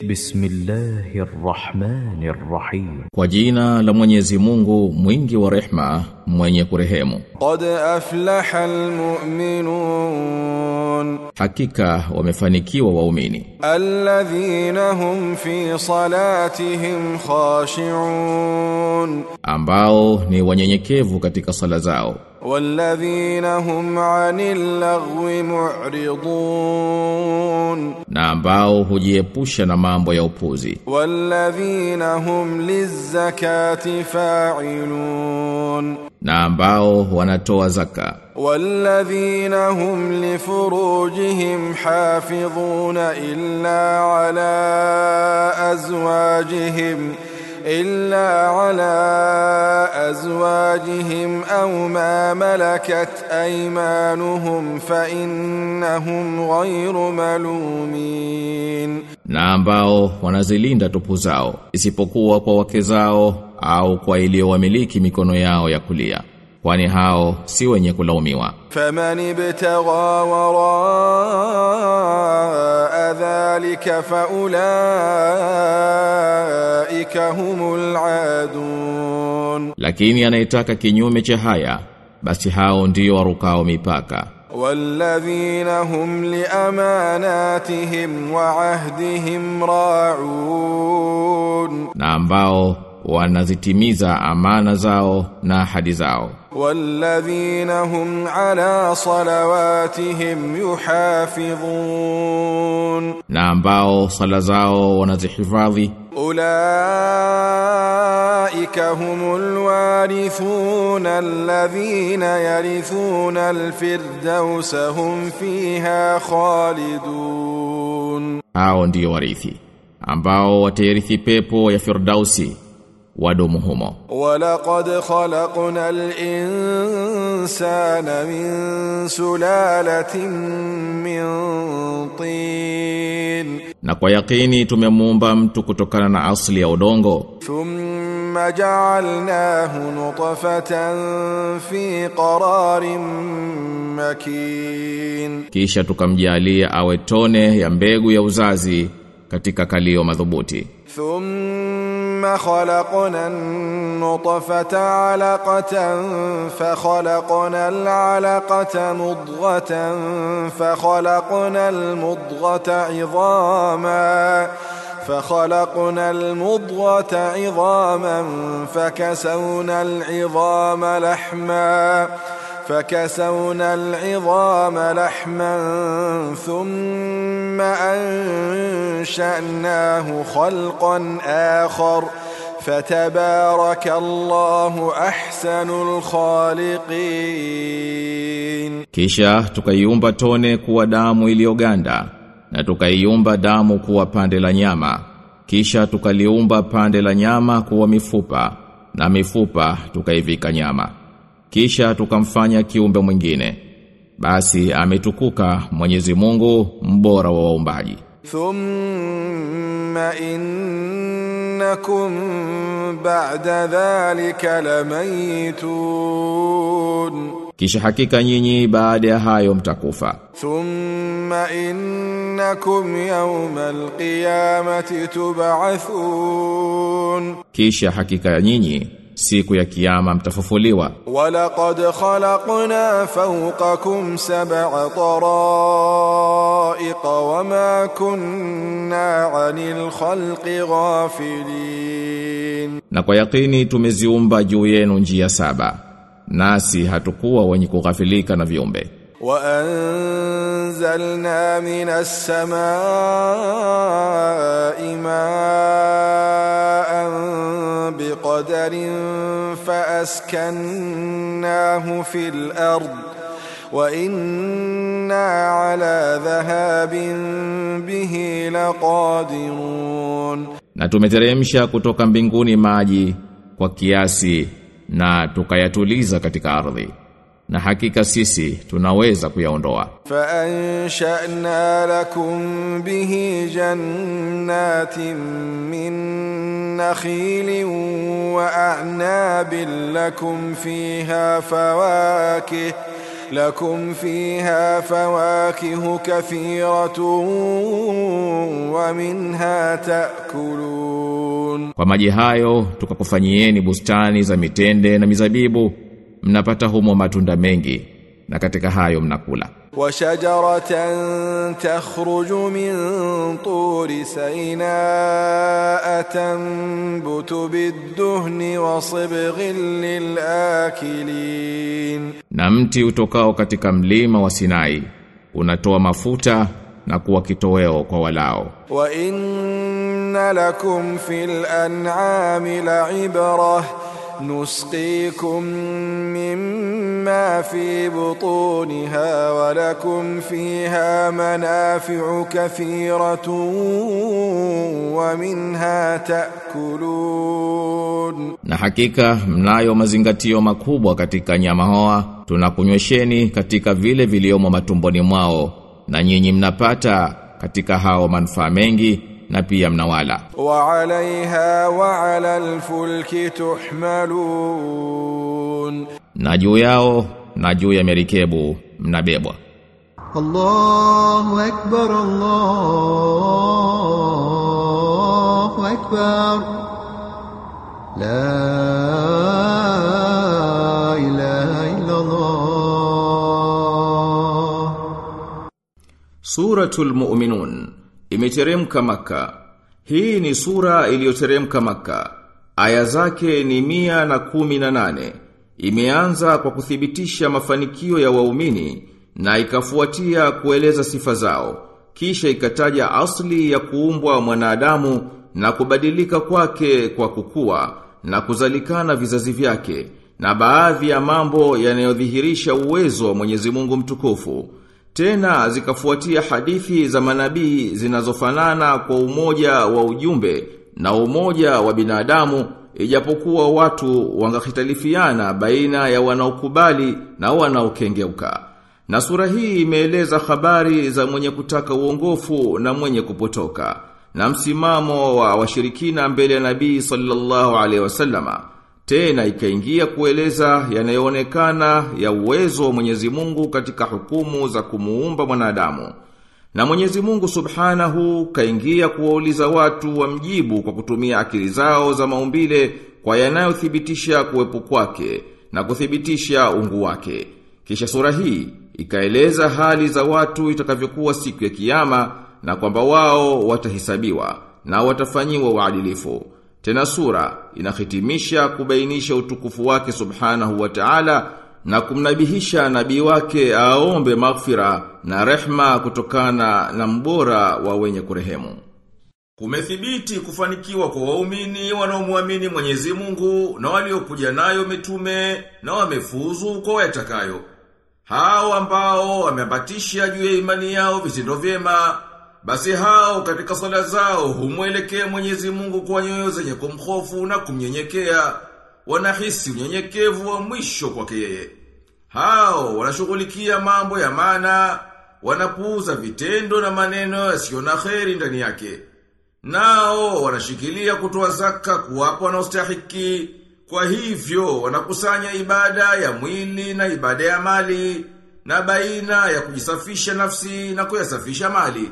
Bismillahir Rahmanir Rahim. Kwa jina la Mwenyezi Mungu mwingi wa rehma mwenye kurehemu قد أفلح المؤمنون Hakika wamefanikiwa waumini الذين هم في صلاتهم خاشعون ambao ni wanyenyekevu katika sala zao والذين هم عن اللغو معرضون na ambao hujiepusha na mambo ya upuzi والذين هم للزكاة فاعلون na ambao wanatoa zaka والذين هم لفروجهم حافظون إلا على أزواجهم إلا على أزواجهم أو ما ملكت أيمانهم فإنهم غير ملومين na ambao wanazilinda tupu zao isipokuwa kwa wake zao au kwa iliyowamiliki mikono yao ya kulia kwani hao si wenye kulaumiwa فمن ابتغى وراء ذلك فأولئك هم العادون lakini anayetaka kinyume cha haya basi hao ndio warukao mipaka والذين هم لأماناتهم وعهدهم راعون na ambao wanazitimiza amana zao na ahadi zao والذين هم على صلواتهم يحافظون na ambao sala zao wanazihifadhi أولئك هم الوارثون الذين يرثون الفردوس هم فيها خالدون hao ndio warithi ambao watayarithi pepo ya firdausi wadumu humo ولقد خلقنا الإنسان من سلالة من طين na kwa yakini tumemuumba mtu kutokana na asli ya udongo ثم جعلناه نطفة في قرار مكين kisha tukamjalia awe tone ya mbegu ya uzazi katika kalio madhubuti ثم خلقنا النطفة علقة فخلقنا العلقة مضغة فخلقنا المضغة عظاما فخلقنا المضغة عظاما فكسونا العظام لحما فكسونا العظام لحما ثم أنشأناه خلقا آخر فتبارك الله أحسن الخالقين kisha tukaiumba tone kuwa damu iliyoganda na tukaiumba damu kuwa pande la nyama kisha tukaliumba pande la nyama kuwa mifupa na mifupa tukaivika nyama kisha tukamfanya kiumbe mwingine basi ametukuka Mwenyezi Mungu mbora wa waumbaji ثم إنكم بعد ذلك لميتون kisha hakika nyinyi baada ya hayo mtakufa ثم إنكم يوم القيامة تبعثون kisha hakika nyinyi siku ya kiyama mtafufuliwa ولقد خلقنا فوقكم سبع طرائق وما كنا عن الخلق غافلين na kwa yakini tumeziumba juu yenu njia saba nasi hatukuwa wenye kughafilika na viumbe وأنزلنا من السماء ماء بقدر فأسكناه في الأرض وإنا على ذهاب به لقادرون na tumeteremsha kutoka mbinguni maji kwa kiasi na tukayatuliza katika ardhi na hakika sisi tunaweza kuyaondoa فأنشأنا لكم به جنات من نخيل وأعناب لكم فيها فواكه لكم فيها فواكه كثيرة ومنها تأكلون Kwa maji hayo tukakufanyieni bustani za mitende na mizabibu mnapata humo matunda mengi na katika hayo mnakula وشجرة تخرج من طور سيناء تنبت بالدهن وصبغ للآكلين na mti utokao katika mlima wa Sinai unatoa mafuta na kuwa kitoweo kwa walao وإن لكم في الأنعام لعبرة نسقيكم مما في بطونها ولكم فيها منافع كثيرة ومنها تأكلون na hakika mnayo mazingatio makubwa katika nyama hoa tunakunywesheni katika vile viliomo matumboni mwao na nyinyi mnapata katika hao manufaa mengi na pia mnawala وعليها وعلى الفلك تحملون na juu yao na juu ya merikebu mnabebwa الله أكبر الله أكبر لا إله إلا الله Suratul Mu'minun imeteremka Maka. Hii ni sura iliyoteremka Maka. Aya zake ni mia na kumi na nane. Imeanza kwa kuthibitisha mafanikio ya waumini na ikafuatia kueleza sifa zao. Kisha ikataja asli ya kuumbwa mwanadamu na kubadilika kwake kwa kukua na kuzalikana vizazi vyake na baadhi ya mambo yanayodhihirisha uwezo wa Mwenyezi Mungu mtukufu. Tena zikafuatia hadithi za manabii zinazofanana kwa umoja wa ujumbe na umoja wa binadamu ijapokuwa watu wangahitalifiana baina ya wanaokubali na wanaokengeuka. Na sura hii imeeleza habari za mwenye kutaka uongofu na mwenye kupotoka na msimamo wa washirikina mbele ya Nabii sallallahu alaihi wasallama. Tena ikaingia kueleza yanayoonekana ya uwezo wa Mwenyezi Mungu katika hukumu za kumuumba mwanadamu. Na Mwenyezi Mungu Subhanahu kaingia kuwauliza watu wamjibu kwa kutumia akili zao za maumbile kwa yanayothibitisha kuwepo kwake na kuthibitisha ungu wake. Kisha sura hii ikaeleza hali za watu itakavyokuwa siku ya kiyama na kwamba wao watahesabiwa na watafanyiwa uadilifu. Tena sura inahitimisha kubainisha utukufu wake subhanahu wa ta'ala na kumnabihisha nabii wake aombe maghfira na rehma kutokana na mbora wa wenye kurehemu. Kumethibiti kufanikiwa kwa waumini wanaomwamini Mwenyezi Mungu na waliokuja nayo mitume na wamefuzu kwa yatakayo. Hao ambao wameambatisha juu ya imani yao vitendo vyema basi hao katika sala zao humwelekea Mwenyezi Mungu kwa nyoyo zenye kumhofu na kumnyenyekea, wanahisi unyenyekevu wa mwisho kwake yeye. Hao wanashughulikia mambo ya maana, wanapuuza vitendo na maneno yasiyo na kheri ndani yake. Nao wanashikilia kutoa zaka kuwapa wanaostahiki, kwa hivyo wanakusanya ibada ya mwili na ibada ya mali, na baina ya kujisafisha nafsi na kuyasafisha mali.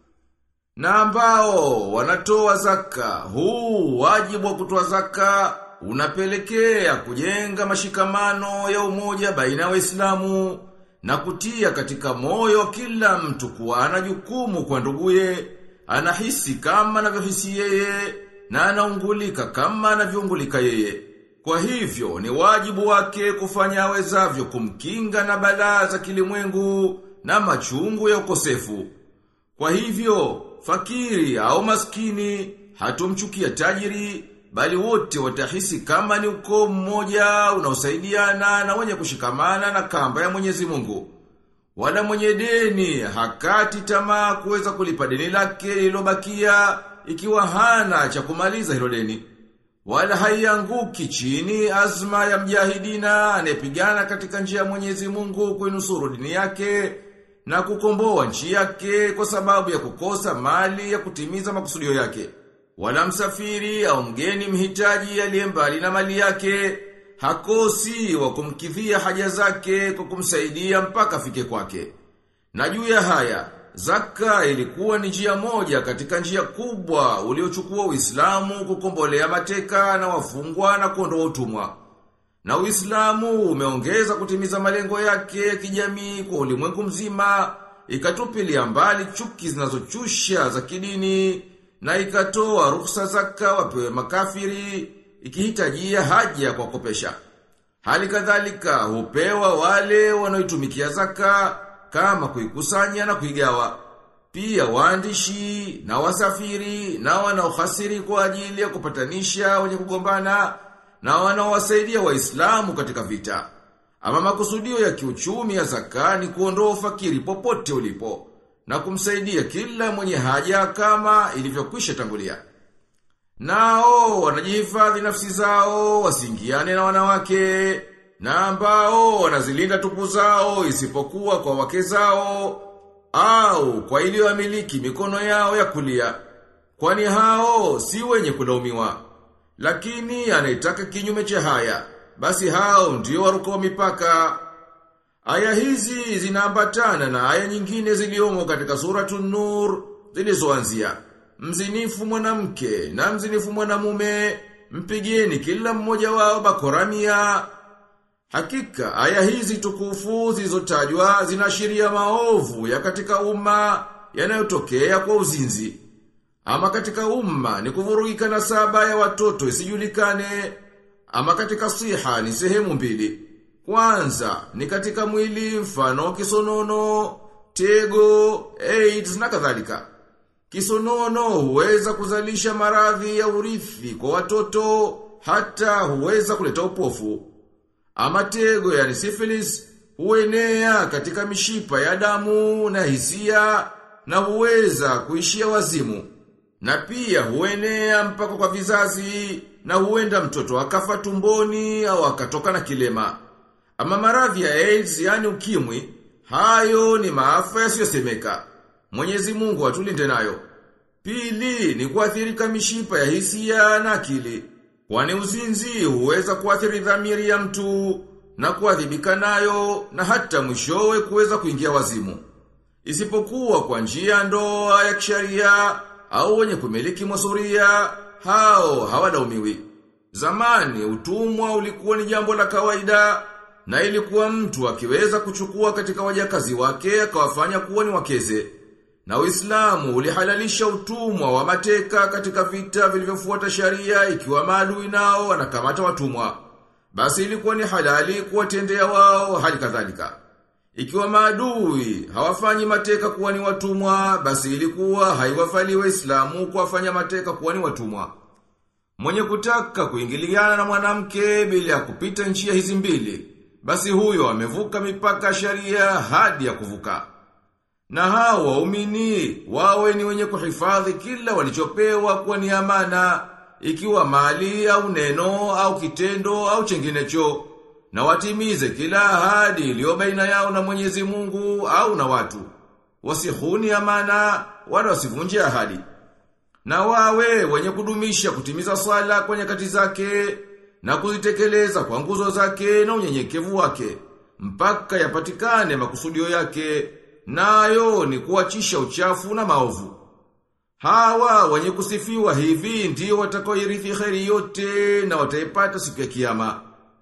Na ambao wanatoa zaka, huu wajibu wa kutoa zaka unapelekea kujenga mashikamano ya umoja baina ya Waislamu na kutia katika moyo kila mtu kuwa ana jukumu kwa nduguye, anahisi kama anavyohisi yeye na anaungulika kama anavyoungulika yeye. Kwa hivyo ni wajibu wake kufanya awezavyo kumkinga na balaa za kilimwengu na machungu ya ukosefu. Kwa hivyo, fakiri au maskini, hatomchukia tajiri, bali wote watahisi kama ni ukoo mmoja unaosaidiana na wenye kushikamana na kamba ya Mwenyezi Mungu. Wala mwenye deni hakati tamaa kuweza kulipa deni lake lililobakia ikiwa hana cha kumaliza hilo deni. Wala haianguki chini azma ya mjahidina anayepigana katika njia ya Mwenyezi Mungu kuinusuru dini yake na kukomboa nchi yake kwa sababu ya kukosa mali ya kutimiza makusudio yake. Wala msafiri au mgeni mhitaji aliye mbali na mali yake hakosi wa kumkidhia haja zake kwa kumsaidia mpaka afike kwake. Na juu ya haya, zaka ilikuwa ni njia moja katika njia kubwa uliochukua Uislamu kukombolea mateka na wafungwa na kuondoa utumwa. Na Uislamu umeongeza kutimiza malengo yake ya kijamii kwa ulimwengu mzima, ikatupilia mbali chuki zinazochusha za kidini na ikatoa ruhusa zaka wapewe makafiri ikihitajia haja kwa kopesha. Hali kadhalika hupewa wale wanaoitumikia zaka kama kuikusanya na kuigawa. Pia waandishi na wasafiri na wanaohasiri kwa ajili ya kupatanisha wenye kugombana na wanaowasaidia waislamu katika vita. Ama makusudio ya kiuchumi ya zaka ni kuondoa ufakiri popote ulipo na kumsaidia kila mwenye haja kama ilivyokwisha tangulia. Nao wanajihifadhi nafsi zao wasiingiane na wanawake na ambao wanazilinda tupu zao isipokuwa kwa wake zao au kwa iliyowamiliki mikono yao ya kulia. Kwani hao si wenye kulaumiwa. Lakini anaitaka kinyume cha haya, basi hao ndio waruka mipaka. Aya hizi zinaambatana na aya nyingine ziliomo katika suratun Nur zilizoanzia mzinifu mwanamke na mzinifu mwanamume mpigieni kila mmoja wao bakoramia. Hakika aya hizi tukufu zilizotajwa zinaashiria maovu ya katika umma yanayotokea kwa uzinzi. Ama katika umma ni kuvurugika na saba ya watoto isijulikane. Ama katika siha ni sehemu mbili. Kwanza ni katika mwili mfano kisonono, tego, AIDS na kadhalika. Kisonono huweza kuzalisha maradhi ya urithi kwa watoto hata huweza kuleta upofu. Ama tego yani syphilis huenea katika mishipa ya damu na hisia na huweza kuishia wazimu. Na pia huenea mpaka kwa vizazi na huenda mtoto akafa tumboni au akatoka na kilema. Ama maradhi ya AIDS yani ukimwi, hayo ni maafa yasiyosemeka. Mwenyezi Mungu atulinde nayo. Pili ni kuathirika mishipa ya hisia na akili. Kwani uzinzi huweza kuathiri dhamiri ya mtu na kuadhibika nayo na hata mwishowe kuweza kuingia wazimu. Isipokuwa kwa njia ndoa ya kisharia au wenye kumiliki masuria, hao hawadaumiwi. Zamani utumwa ulikuwa ni jambo la kawaida na ilikuwa mtu akiweza kuchukua katika wajakazi wake akawafanya kuwa ni wakeze. Na Uislamu ulihalalisha utumwa wa mateka katika vita vilivyofuata sharia ikiwa maadui nao wanakamata watumwa. Basi ilikuwa ni halali kuwatendea wao hali kadhalika. Ikiwa maadui hawafanyi mateka kuwa ni watumwa, basi ilikuwa haiwafali Waislamu kuwafanya mateka kuwa ni watumwa. Mwenye kutaka kuingiliana na mwanamke bila ya kupita njia hizi mbili, basi huyo amevuka mipaka ya sharia hadi ya kuvuka. Na hao waumini wawe ni wenye kuhifadhi kila walichopewa kuwa ni amana, ikiwa mali au neno au kitendo au chenginecho, na watimize kila ahadi iliyo baina yao na Mwenyezi Mungu au na watu. Wasihuni amana wala wasivunje ahadi. Na wawe wenye kudumisha kutimiza swala kwa nyakati zake na kuzitekeleza kwa nguzo zake na unyenyekevu wake mpaka yapatikane makusudio yake nayo ni kuachisha uchafu na maovu. Hawa wenye kusifiwa hivi ndio watakaoirithi kheri yote na wataipata siku ya kiyama.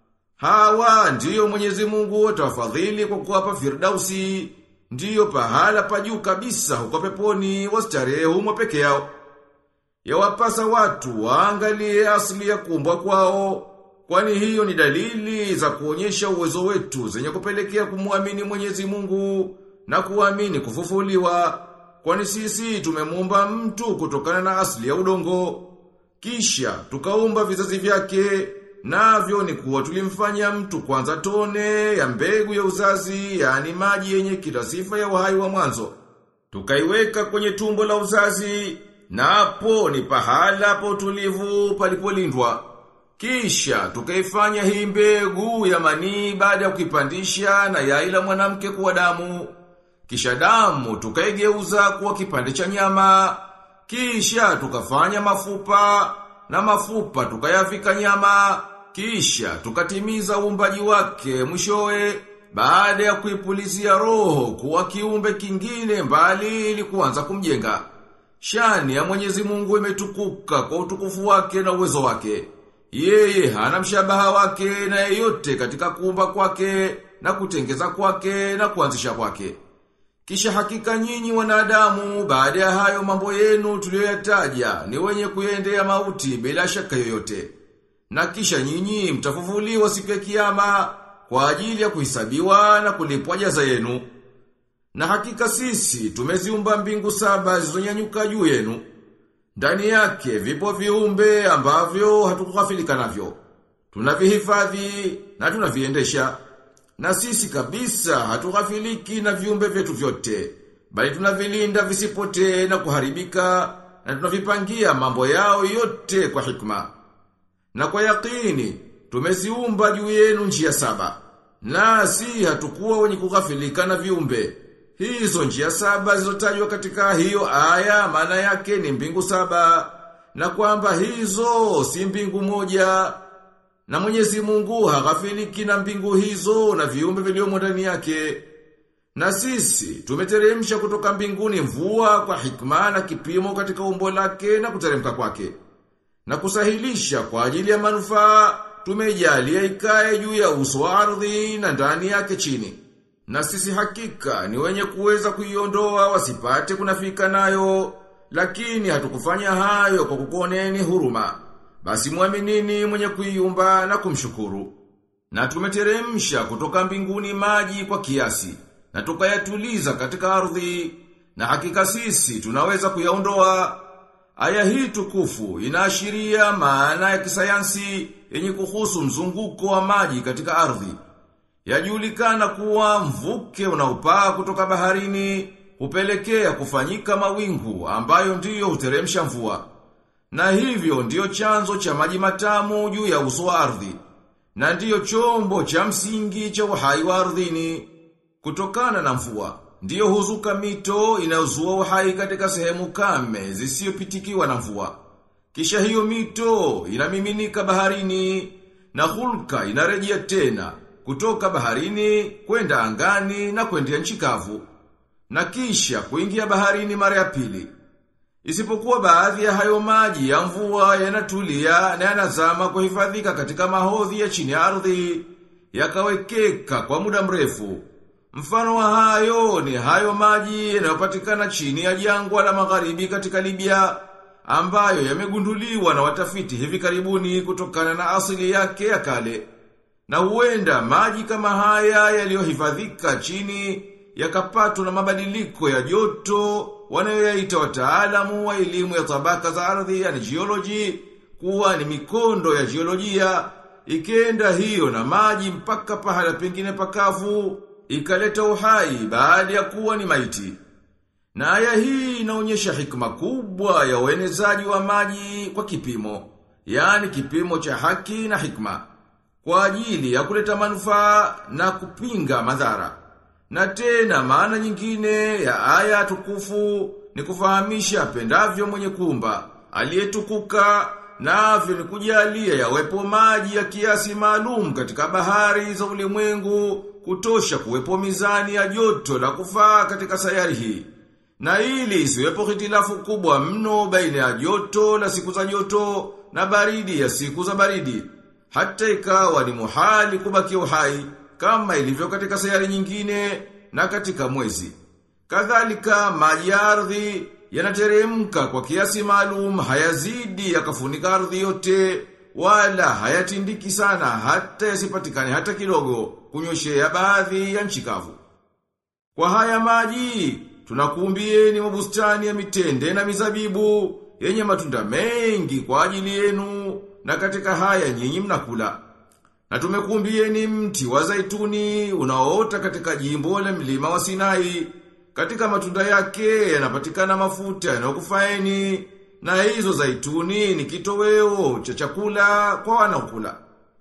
Hawa ndiyo Mwenyezi Mungu atawafadhili kwa kuwapa Firdausi, ndiyo pahala pa juu kabisa huko peponi wastarehe humo peke yao. Yawapasa watu waangalie asili ya kuumbwa kwao, kwani hiyo ni dalili za kuonyesha uwezo wetu zenye kupelekea kumwamini Mwenyezi Mungu na kuamini kufufuliwa. Kwani sisi tumemuumba mtu kutokana na asili ya udongo. Kisha tukaumba vizazi vyake, navyo ni kuwa tulimfanya mtu kwanza tone ya mbegu ya uzazi, yani maji yenye kila sifa ya uhai wa mwanzo. Tukaiweka kwenye tumbo la uzazi, na hapo ni pahala pa utulivu palipolindwa. Kisha tukaifanya hii mbegu ya manii baada ya kuipandisha na yai la mwanamke kuwa damu. Kisha damu tukaigeuza kuwa kipande cha nyama. Kisha tukafanya mafupa na mafupa tukayavika nyama kisha tukatimiza uumbaji wake mwishowe baada ya kuipulizia roho kuwa kiumbe kingine mbali ili kuanza kumjenga. Shani ya Mwenyezi Mungu imetukuka kwa utukufu wake na uwezo wake. Yeye hana mshabaha wake na yeyote katika kuumba kwake na kutengeza kwake na kuanzisha kwake. Kisha hakika nyinyi wanadamu baada ya hayo mambo yenu tuliyoyataja ni wenye kuendea mauti bila shaka yoyote. Na kisha nyinyi mtafufuliwa siku ya kiyama kwa ajili ya kuhesabiwa na kulipwa jaza yenu. Na hakika sisi tumeziumba mbingu saba zilizonyanyuka juu yenu. Ndani yake vipo viumbe ambavyo hatukughafilika navyo. Tunavihifadhi na tunaviendesha. Na sisi kabisa hatughafiliki na viumbe vyetu vyote. Bali tunavilinda visipotee na kuharibika na tunavipangia mambo yao yote kwa hikma. Na kwa yakini tumeziumba juu yenu njia saba. Nasi hatukuwa wenye kughafilika na viumbe. Hizo njia saba zilizotajwa katika hiyo aya maana yake ni mbingu saba na kwamba hizo si mbingu moja na Mwenyezi Mungu haghafiliki na mbingu hizo na viumbe vilivyomo ndani yake. Na sisi tumeteremsha kutoka mbinguni mvua kwa hikma na kipimo katika umbo lake na kuteremka kwake. Na kusahilisha kwa ajili ya manufaa tumejalia ikae juu ya uso wa ardhi na ndani yake chini. Na sisi hakika ni wenye kuweza kuiondoa wasipate kunafika nayo, lakini hatukufanya hayo kwa kukoneni huruma. Basi muaminini mwenye kuiumba na kumshukuru. Na tumeteremsha kutoka mbinguni maji kwa kiasi, na tukayatuliza katika ardhi, na hakika sisi tunaweza kuyaondoa. Aya hii tukufu inaashiria maana ya kisayansi yenye kuhusu mzunguko wa maji katika ardhi. Yajulikana kuwa mvuke unaopaa kutoka baharini hupelekea kufanyika mawingu ambayo ndiyo huteremsha mvua. Na hivyo ndiyo chanzo cha maji matamu juu ya uso wa ardhi. Na ndiyo chombo cha msingi cha uhai wa ardhini. Kutokana na mvua, ndiyo huzuka mito inayozua uhai katika sehemu kame zisiyopitikiwa na mvua. Kisha hiyo mito inamiminika baharini na hulka inarejea tena kutoka baharini kwenda angani na kwenda nchi kavu na kisha kuingia baharini mara ya pili. Isipokuwa baadhi ya hayo maji ya mvua yanatulia na yanazama kuhifadhika katika mahodhi ya chini ya ardhi yakawekeka kwa muda mrefu. Mfano wa hayo ni hayo maji yanayopatikana chini ya jangwa la magharibi katika Libya ambayo yamegunduliwa na watafiti hivi karibuni kutokana na asili yake ya kale. Na huenda maji kama haya yaliyohifadhika chini yakapatwa na mabadiliko ya joto wanayoyaita wataalamu wa elimu ya tabaka za ardhi yani geology kuwa ni mikondo ya jiolojia ikenda hiyo na maji mpaka pahala pengine pakavu ikaleta uhai baada ya kuwa ni maiti. Na aya hii inaonyesha hikma kubwa ya uenezaji wa maji kwa kipimo, yani kipimo cha haki na hikma, kwa ajili ya kuleta manufaa na kupinga madhara. Na tena maana nyingine ya aya tukufu ni kufahamisha pendavyo mwenye kumba, aliyetukuka navyo ni kujalia yawepo maji ya kiasi maalum katika bahari za ulimwengu kutosha kuwepo mizani ya joto la kufaa katika sayari hii. Na ili isiwepo hitilafu kubwa mno baina ya joto la siku za joto na baridi ya siku za baridi. Hata ikawa ni muhali kubaki uhai kama ilivyo katika sayari nyingine na katika mwezi. Kadhalika maji ya ardhi yanateremka kwa kiasi maalum hayazidi yakafunika ardhi yote wala hayatindiki sana hata yasipatikane hata kidogo kunyoshea baadhi ya nchi kavu. Kwa haya maji tunakuumbieni mabustani ya mitende na mizabibu yenye matunda mengi kwa ajili yenu na katika haya nyinyi mnakula. Na tumekuumbieni mti wa zaituni unaoota katika jimbo la mlima wa Sinai. Katika matunda yake yanapatikana mafuta yanayokufaeni na hizo zaituni ni kitoweo cha chakula kwa wanaokula.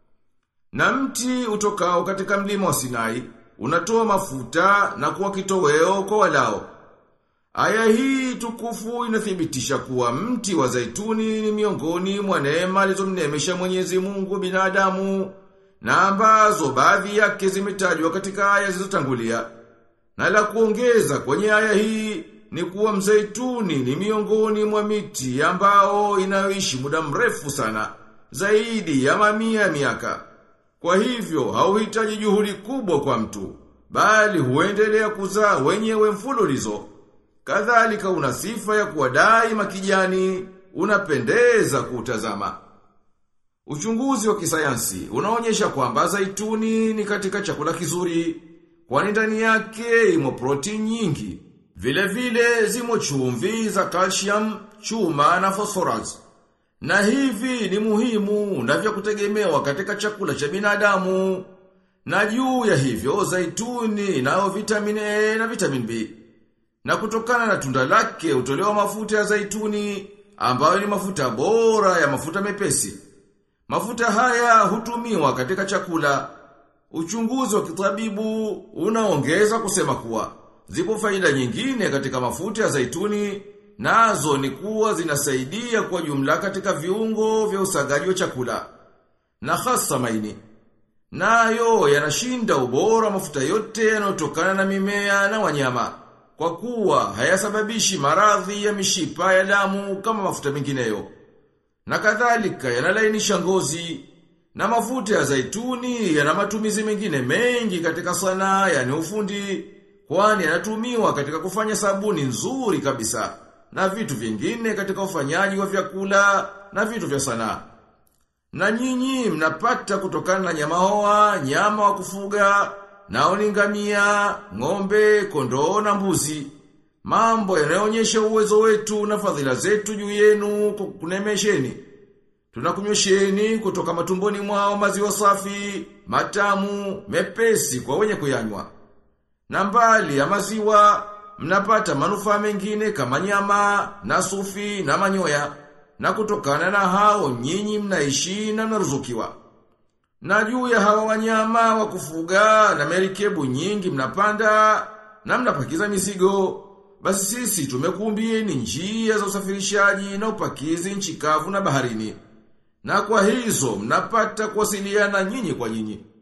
Na mti utokao katika mlima wa Sinai unatoa mafuta na kuwa kitoweo kwa walao. Aya hii tukufu inathibitisha kuwa mti wa zaituni ni miongoni mwa neema alizomnemesha Mwenyezi Mungu binadamu na ambazo baadhi yake zimetajwa katika aya zilizotangulia. Na la kuongeza kwenye aya hii ni kuwa mzaituni ni miongoni mwa miti ambao inayoishi muda mrefu sana, zaidi ya mamia ya miaka. Kwa hivyo hauhitaji juhudi kubwa kwa mtu, bali huendelea kuzaa wenyewe mfululizo. Kadhalika una sifa ya kuwa daima kijani, unapendeza kuutazama. Uchunguzi wa kisayansi unaonyesha kwamba zaituni ni katika chakula kizuri, kwani ndani yake imo protini nyingi. Vile vile zimo chumvi za calcium, chuma na phosphorus. Na hivi ni muhimu na vya kutegemewa katika chakula cha binadamu. Na juu ya hivyo zaituni inayo vitamin A na vitamin B. Na kutokana na tunda lake utolewa mafuta ya zaituni ambayo ni mafuta bora ya mafuta mepesi. Mafuta haya hutumiwa katika chakula. Uchunguzi wa kitabibu unaongeza kusema kuwa zipo faida nyingine katika mafuta ya zaituni nazo ni kuwa zinasaidia kwa jumla katika viungo vya usagaji wa chakula na hasa maini. Nayo yanashinda ubora wa mafuta yote yanayotokana na mimea na wanyama kwa kuwa hayasababishi maradhi ya mishipa ya damu kama mafuta mengineyo. Na kadhalika yanalainisha ngozi na mafuta ya zaituni yana matumizi mengine mengi katika sanaa yani ufundi kwani yanatumiwa katika kufanya sabuni nzuri kabisa na vitu vingine katika ufanyaji wa vyakula na vitu vya sanaa. Na nyinyi mnapata kutokana na nyama hoa, nyama wa kufuga, nao ni ngamia, ng'ombe, kondoo na mbuzi. Mambo yanayoonyesha uwezo wetu na fadhila zetu juu yenu kwa kunemesheni. Tunakunyosheni kutoka matumboni mwao maziwa safi, matamu, mepesi kwa wenye kuyanywa. Na mbali ya maziwa, mnapata manufaa mengine kama nyama, na sufi, na manyoya. Na kutokana na hao nyinyi mnaishi na mnaruzukiwa. Na juu ya hawa wanyama wa kufuga na merikebu nyingi mnapanda na mnapakiza mizigo. Basi sisi tumekuumbieni njia za usafirishaji na upakizi nchi kavu na baharini. Na kwa hizo mnapata kuwasiliana nyinyi kwa nyinyi.